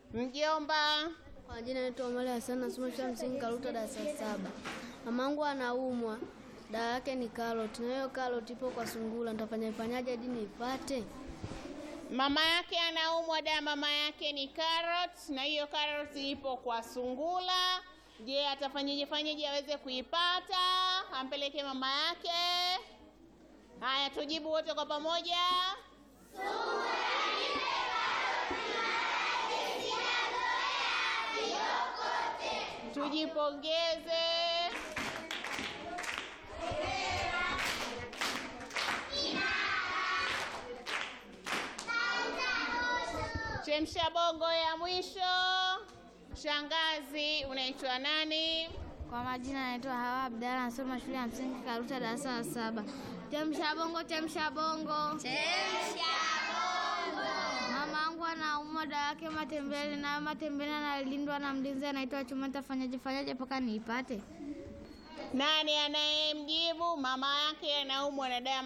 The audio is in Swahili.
Mjomba. Kwa jina naitwa Omari Hassan, nasoma shule ya msingi Karuta darasa la saba. Mamangu anaumwa, dawa yake ni karoti, na hiyo karoti ipo kwa sungura. Nitafanya fanyaje hadi niipate? Mama yake anaumwa, dawa mama yake ni carrot, na hiyo carrot ipo kwa sungula. Je, atafanyeje fanyeje aweze kuipata? Ampeleke mama yake. Haya, tujibu wote kwa pamoja. Tujipongeze. Chemsha bongo ya mwisho. Shangazi, unaitwa nani? Kwa majina naitwa Hawa Abdalla, nasoma shule ya msingi Karuta darasa la saba. Chemsha bongo, chemsha bongo. Mama yangu anaumwa, dawa yake matembele, na matembele analindwa na mlinzi anaitwa Chuma. Nitafanyaje fanyaje mpaka niipate? Nani anayemjibu? Mama yake anaumwa na dawa